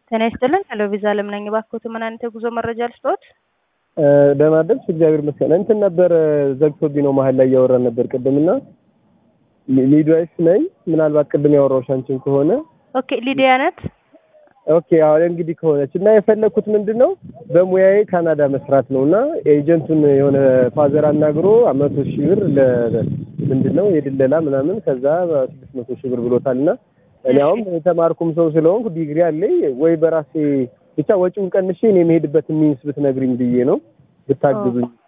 ጤና ይስጥልን። ሄሎ ቪዛ አለም ነኝ። እባክዎት ምን አይነት የጉዞ መረጃ ልስጥዎት? ደህና አደርሽ? እግዚአብሔር ይመስገን። እንትን ነበር ዘግቶብኝ ነው መሀል ላይ እያወራን ነበር ቅድምና ሚድዋይፍ ነኝ። ምናልባት ቅድም ያወራሁሽ አንቺን ከሆነ ኦኬ ሊዲያ ነት። ኦኬ አሁን እንግዲህ ከሆነች እና የፈለግኩት ምንድን ነው በሙያዬ ካናዳ መስራት ነው እና ኤጀንቱን የሆነ ፋዘር አናግሮ መቶ ሺህ ብር ምንድን ነው የድለላ ምናምን ከዛ ስድስት መቶ ሺህ ብር ብሎታል እና እኔ አሁን የተማርኩም ሰው ስለሆንኩ ዲግሪ አለኝ ወይ በራሴ ብቻ ወጪውን ቀንሼ እኔ የምሄድበትን ሚንስ ብትነግሪኝ ብዬ ነው ብታግዙኝ